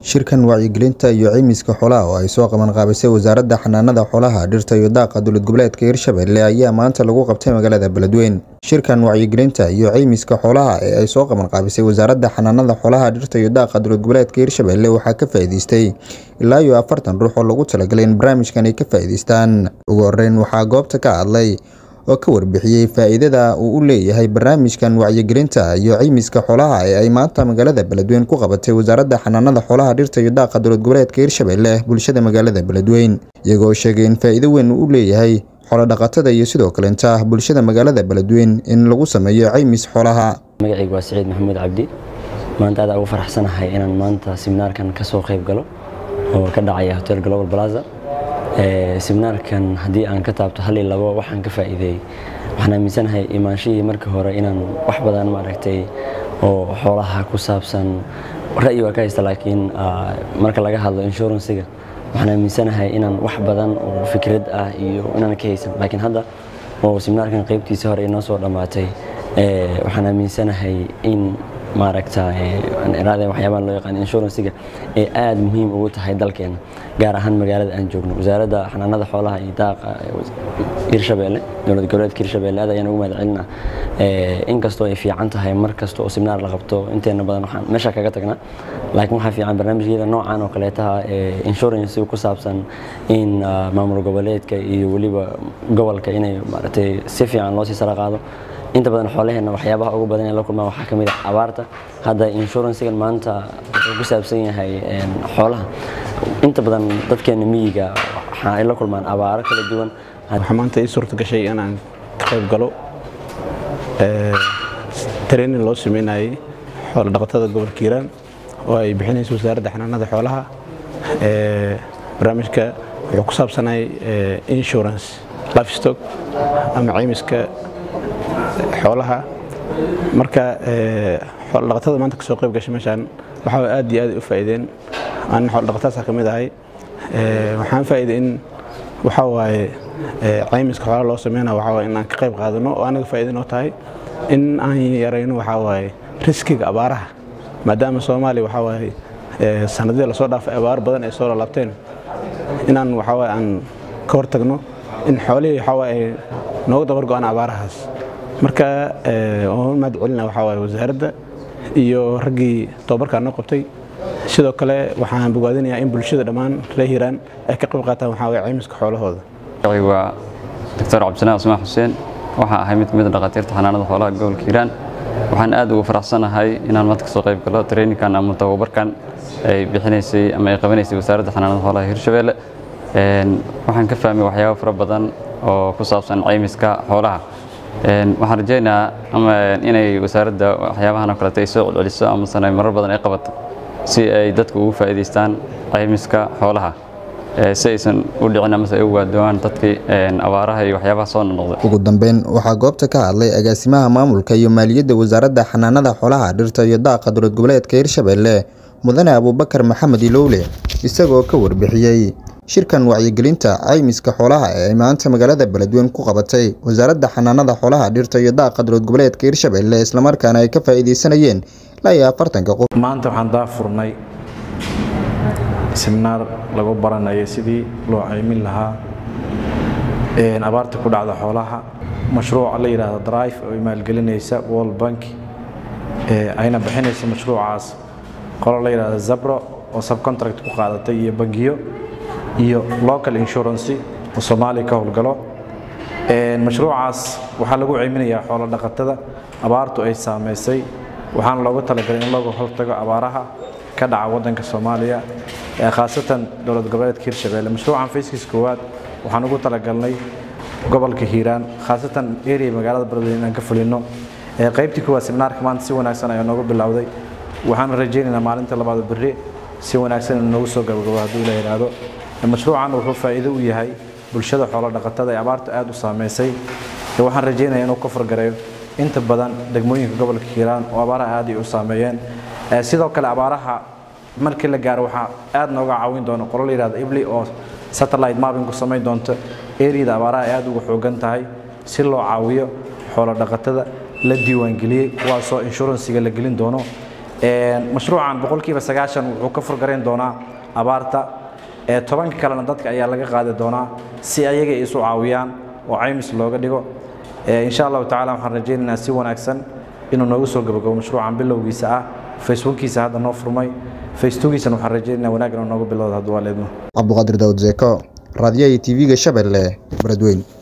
Shirkan wacyigelinta iyo caymiska xoolaha oo ay soo qaban qaabisay Wasaaradda Xanaanada Xoolaha, Dhirta iyo Daaqa Dowlad Goboleedka Hirshabelle ayaa maanta lagu qabtay magaalada Beledweyne. Shirkan wacyigelinta iyo caymiska xoolaha ee ay soo qaban qaabisay Wasaaradda Xanaanada Xoolaha, Dhirta iyo Daaqa Dowlad Goboleedka Hirshabelle waxaa ka faa'iideystay ilaa iyo afartan ruux oo loogu talagalay in barnaamijkan ay ka faa'iideystaan. Ugu horreyn, waxaa goobta ka hadlay oo ka warbixiyay faa'iidada uu u leeyahay barnaamijkan wacyigelinta iyo caymiska xoolaha ee ay maanta magaalada Beledweyne ku qabatay Wasaaradda Xanaanada Xoolaha, Dhirta iyo Daaqa Dowlad Goboleedka Hirshabelle bulshada magaalada Beledweyne, iyagoo sheegay in faa'iido weyn uu u leeyahay xoolo-dhaqatada iyo sidoo kaleeta bulshada magaalada Beledweyne in lagu sameeyo caymis xoolaha. magacaygu waa Siciid Maxamuud Cabdi maanta aad ugu faraxsanahay inaan maanta seminaarkan ka soo qayb galo oo ka dhacaya Hotel Global Plaza ee seminaarkan haddii aan ka taabto hal iyo labo waxaan ka faa'iideeyay waxaan aaminsanahay imaanshihii markii hore inaan wax badan maaragtay oo xoolaha ku saabsan ra'yi waa ka haysta laakiin marka laga hadlo inshuransiga waxaan aaminsanahay inaan wax badan oo fikrad ah iyo inaan ka haysan laakiin hadda oo seminaarkan qaybtiisa hore inoo soo dhammaatay waxaan aaminsanahay in maaragta iraadeen waxyaabaha loo yaqaan inshuransiga ee aad muhiim ugu tahay dalkeena gaar ahaan magaalada aan joogno wasaaradda xanaanada xoolaha iyo daaqa hirshabelle dowlad goboleedka hirshabelle aad ayaan ugu mahad celinaa inkastoo ay fiican tahay mar kasta oo seminaar la qabto inteena badan waxaan meesha kaga tagnaa laakiin waxaa fiican barnaamijyada noocan oo kaleetaha ee insurance ku saabsan in maamul goboleedka iyo weliba gobolka inay maaragtay si fiican loo sii sara qaado inta badan xoolaheena waxyaabaha ugu badan ee la kulmaan waxaa ka mid ah abaarta hadda inshuransigan maanta wuxuu ku saabsan yahay xoolaha inta badan dadkeena miyiga waxa ay la kulmaan abaaro kala duwan waxaa maanta ii suurta gashay inaan ka qayb galo training loo sameynayay xoolo dhaqatada gobolka hiiraan oo ay bixinayso wasaaradda xanaanada xoolaha barnaamijka wuxuu ku saabsanay insurance livestock ama caymiska xoolaha marka xoolo dhaqatada maanta kasoo qayb gashay meeshaan waxaa aad iyo aad u faa'iideen aan xoolo dhaqatadaasa ka mid ahay waxaan faa'iiday in waxaa waaye caymiska xoolaha loo sameynaya waxaa waaye in aan ka qayb qaadano oo anaga faa'iido noo tahay in aan yarayno waxaa waaye riskiga abaaraha maadaama soomaaliya waxaa waaye sanadihii lasoo dhaafay abaar badan ay soo lalaabteen inaan waxaa waaye aan ka hortagno in xoolihii waxaa waaye nooga dabar go-aan abaarahaas marka waan mahad celina waxaa waaye wasaaradda iyo raggii tababarkaa noo qabtay sidoo kale waxaan bogaadinayaa in bulshada dhammaan reer hiiraan ay ka qayb qaataan waxaa waye caymiska xoolahooda waa doctor cabdisanaa cusmaan xuseen waxaa ahay mid kamid a dhakhaatiirta xanaanada xoolaha gobolka hiiraan waxaan aad ugu faraxsanahay inaan maanta kasoo qayb galo traininkan ama tababarkan ay bixinaysay ama ay qabanaysay wasaaradda xanaanada xoolaha hirshabelle waxaan ka fahmay waxyaabo fara badan oo ku saabsan caymiska xoolaha waxaan rajaynayaa ama inay wasaaradda waxyaabahan oo kaleeto ay soo celceliso amasana marar badan ay qabato si ay dadku ugu faa'iidaystaan caymiska xoolaha si aysan u dhicin amase ay u waadoomaan dadkii abaaraha iyo waxyaabaha soo noqnoqday ugu dambeyn waxaa goobta ka hadlay agaasimaha maamulka iyo maaliyadda wasaaradda xanaanada xoolaha dhirta iyo daaqa dowlad goboleedka hirshabelle mudane abuubakar maxamed ilowle isagoo ka warbixiyey shirkan wacyigelinta caymiska xoolaha ee ay maanta magaalada beledweyne ku qabatay wasaaradda xanaanada xoolaha dhirta iyo daaqa dowlad goboleedka hirshabelle islamarkaana ay ka faa'iideysanayeen ilaa iyo afartanka qof maanta waxaan daafurnay seminaar lagu baranayo sidii loo caymin lahaa abaarta ku dhacda xoolaha mashruuca la yidhaahdo drive oo maalgelinaysa world bank ayna bixinaysa mashruucaas qolo la yidhaahdo zabro oo subcontract ku qaadatay iyo bangiyo iyo local insurance oo soomaaliya ka howlgalo mashruucaas waxaa lagu ceyminayaa xoolo dhaqatada abaartu ay saamaysay waxaana loogu talagalay in looga hortago abaaraha ka dhaca waddanka soomaaliya khaasatan dowlad goboleedka hirshabelle mashruucan fayskiis koowaad waxaan ugu talagalnay gobolka hiiraan khaasatan area magaalada beledweyne inaan ka fulino qaybtii koowaad seminaarka maanta si wanaagsan ayaa noogu bilowday waxaan rajaynaynaa maalinta labaad berri si wanaagsan inuu noogu soo gabagabo hadduu la yidhaahdo mashruucan wuxuu faa'iido u yahay bulshada xoolo dhaqatada ee abaarta aad u saamaysay waxaan rajaynayaa inuu ka fargareeyo inta badan degmooyinka gobolka hiiraan oo abaaraha aad ay u saameeyeen sidoo kale abaaraha markii la gaaro waxaa aad nooga caawin doona qolo la yidhahdo ibli oo satellite mapping ku samayn doonta eriyada abaaraha ay aad uga xoogan tahay si loo caawiyo xoolo dhaqatada la diiwaangeliyey kuwaasoo inshuransiga la gelin doono mashruucan boqolkiiba sagaashan wuxuu ka furgarayn doonaa abaarta tobanka kalena dadka ayaa laga qaadi doonaa si ayaga isu caawiyaan oo caymis looga dhigo insha allahu tacala waxaan rajaynaynaa si wanaagsan inuu noogu soo gabagabo mashruucan bilowgiisa ah facebookiisa hadda noo furmay facebookiisana waxaan rajaynaynaa wanaag inuu noogu bilowdo hadduu waa leedmo cabduqaadir daawud zeeko raadiyaha iyo tv-ga shabeelle beledweyn